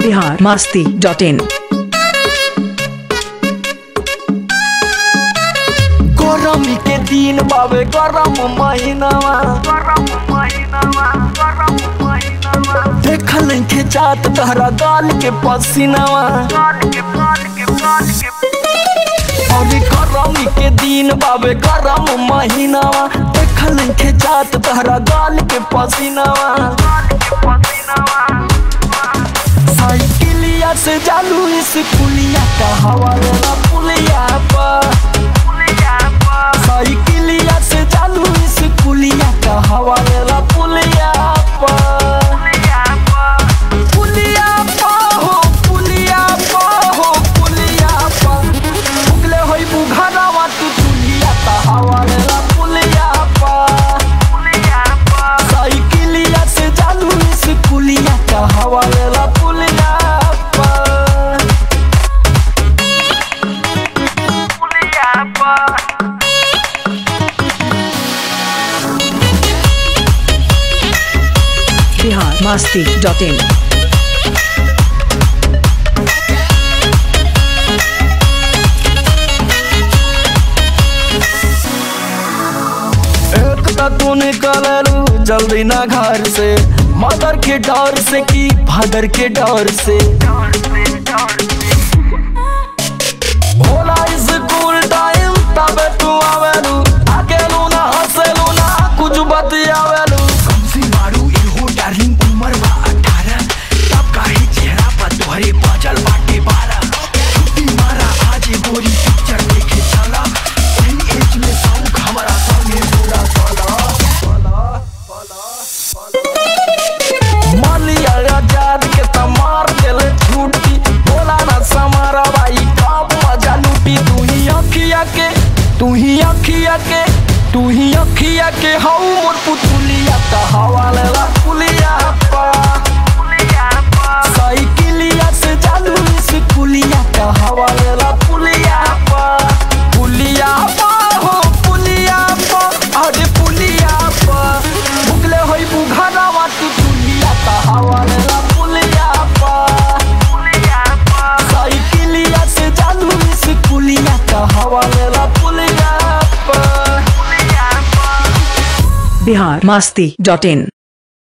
Bihar Masti dot in गरमी के दिन बाबे गरम महीनावा देखल के जात तहरा गाल के पसीनावा अभी गरमी के दिन बाबे गरम महीनावा देखल के जात तहरा गाल के पसीनावा साइकिलिया से जालू इस पुलिया का हवा लेला पुलिया पर साइकिलिया से चालू इस पुलिया का हवा लेला पुलिया पर पुलिया पर हो पुलिया पर हो पुलिया पर उगले होई बुघारावा तू पुलिया का हवा लेला पुलिया पर साइकिलिया से चालू इस पुलिया का हवा लेला पुलिया पर बिहार मास्ती डॉट इन एक तो तू निकललू जल्दी ना घर से मदर के डर से की फादर के डर से होला स्कूल टाइम तबे तू आवेलू अकेलू ना हंसेलू ना कुछ बतियावेलू कमसी मारू इहो डार्लिंग उमर बा अठारह तब काहे चेहरा पर तोहरे बजल बाटे बारह छुट्टी मारा आज गोरी पिक्चर देखे चला एन एज में सौख हमारा संगे पूरा चला मालिया आजाद के तमार देले छुट्टी बोला ना समारा भाई कब मजा लूटी तू ही अखिया के तू ही अखिया के तू ही अखिया के हऊ मोर पुतुलिया का हवा लेला पुलिया पा साइकिलिया से चालू इस पुलिया का हवा लेला पुलिया पा पुलिया पा हो पुलिया पा अरे पुलिया पा भुगले होई बुघारावा तू पुलिया का हवा लेला पुलिया पा साइकिलिया से चालू इस पुलिया का हवा लेला पुलिया पा बिहार मास्ती डॉट इन